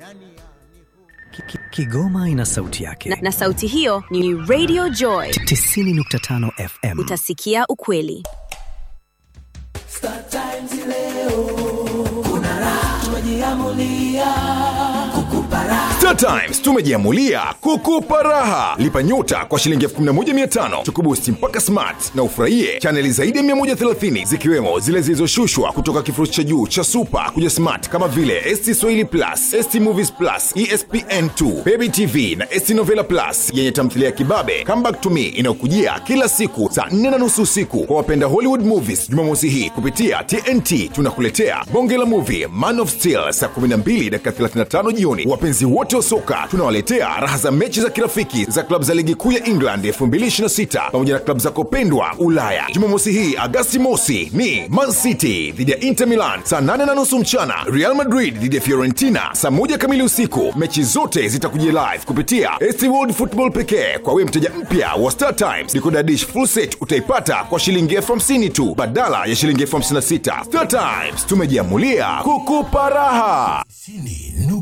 Ki- ki- Kigoma ina sauti yake. na, na sauti hiyo ni Radio Joy. 90.5 FM. Utasikia ukweli. Star Times leo kuna raha, tumejiamulia kukupa raha. Star Times tumejiamulia kukupa raha. Lipa nyota kwa shilingi 11500 tukubusti mpaka smart na ufurahie chaneli zaidi ya 130 zikiwemo zile zilizoshushwa kutoka kifurushi cha juu cha super kuja smart kama vile ST Swahili Plus, ST Movies Plus, ESPN2, Baby TV na ST Novela Plus yenye tamthilia ya kibabe Come Back to Me inayokujia kila siku saa 4 na nusu usiku kwa wapenda Hollywood movies. Jumamosi hii kupitia TNT tunakuletea bonge la movie Man of Steel saa 12 dakika 35 jioni. Wapenzi wote wa soka tunawaletea raha za mechi za kirafiki za klabu za ligi kuu ya England 2026 pamoja na klabu zako pendwa Ulaya. Jumamosi hii Agasti mosi ni Man City dhidi ya Inter Milan saa 8 na nusu mchana, Real Madrid dhidi ya Fiorentina saa moja kamili usiku. Mechi zote zitakujia live kupitia ST World Football pekee. Kwa wewe mteja mpya wa Star Times, decoder dish full set utaipata kwa shilingi elfu hamsini tu badala ya shilingi elfu hamsini na sita. Star Times tumejiamulia kukupa raha. Sini